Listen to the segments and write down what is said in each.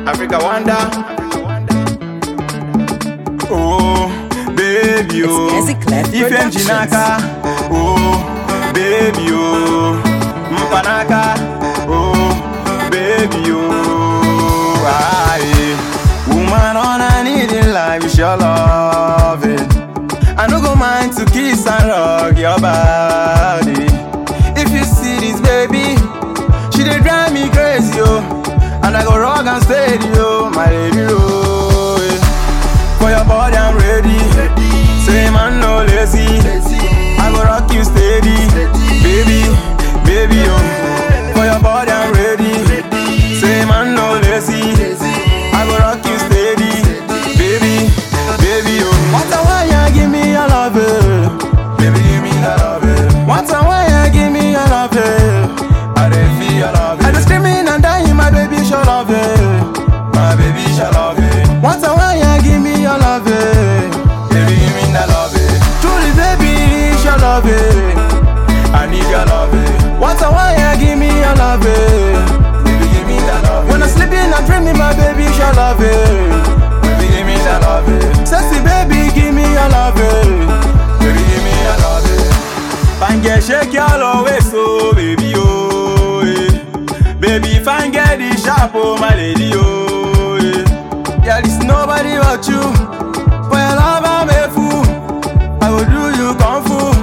Africa wonder. Oh, baby, oh. It's Ezzy Clef Ife Productions. Njinaka. Oh, baby, oh. Mpanaka. Oh, baby, oh. Aye. Woman, all I need in life is your loving. I no go mind to kiss and rock your body. If you see this baby, she dey drive me crazy, oh. And I go rock and steady, oh, my lady, oh. yeah. For your body, I'm ready. Say man, no lazy. I go rock you steady, baby, baby, oh. For your body, I'm ready. Say man, no lazy. I go rock you steady, baby, baby, oh. What a why you give me your love, eh? baby, give me your love. eh. What a why you give me your love, eh? I dey feel your love. I dey screaming and dying, my baby, show love, eh? my baby, show love. eh. What a why you give me your love, eh? baby, give me that love. eh. Truly, baby, show love. eh. I need your love. eh. What a why you give me your love, eh? baby, give me that love. When I'm sleeping, I'm dreaming, my baby, show love. eh. Baby, give me that love. eh. Sexy baby, give me your love. eh. Baby, give me your love. eh. Fine girl, shake your love waist, oh baby, oh yeah. Baby, fine girl, the sharp, oh my lady, oh yeah. Yeah, there's nobody but you. For your love, I'm a fool. I will do you kung fu,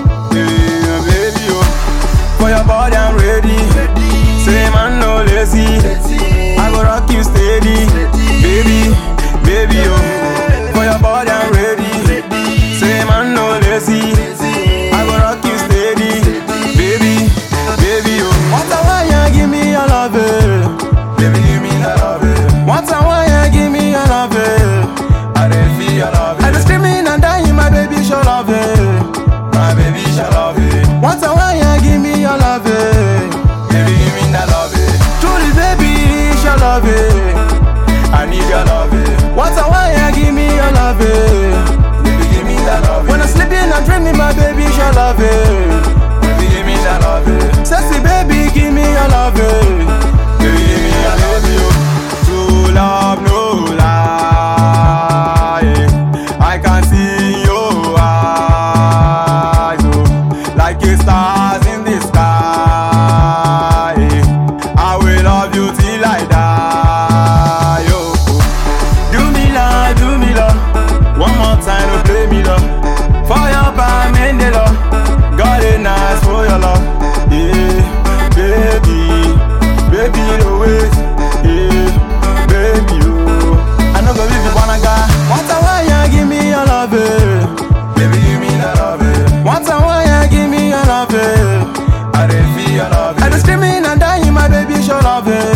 yeah, baby, oh. For your body, I'm ready. Say man, no lazy. I go rock you steady, baby, baby, oh. For your body, I'm ready. Say man, no lazy. I go rock you steady, baby, baby, oh. What a why you give me your love, eh? baby, give me that love. eh. What a why you give me your love, eh? I dey feel your love. I dey screaming and dying, my baby, show love, eh? my baby, show love. eh. What a why you give me your love, eh? baby, give me that love. eh. Truly, baby, show love, eh? I need your love. eh. What a why you give me your love, eh? baby, give me that love. When I'm sleeping, I'm dreaming, my baby, show love, eh? baby, give me that love. eh. Sexy baby, give me your love, eh? baby, give me your love. eh. True love, no lie. I can see in your eyes, oh, like a stars in the sky. I will love you till I die, oh. Do me love, do me love. One more time, no play me love. Fire by Mandela. God is nice for your love. Yeah, baby, baby, the ways. Yeah, baby, oh. I know go leave you wanna go. What a why you give me your love, eh? Baby, give me that love, eh? What a why you give me your love, eh? I dey feel your love. I dey screaming and dying, my baby, show love, eh?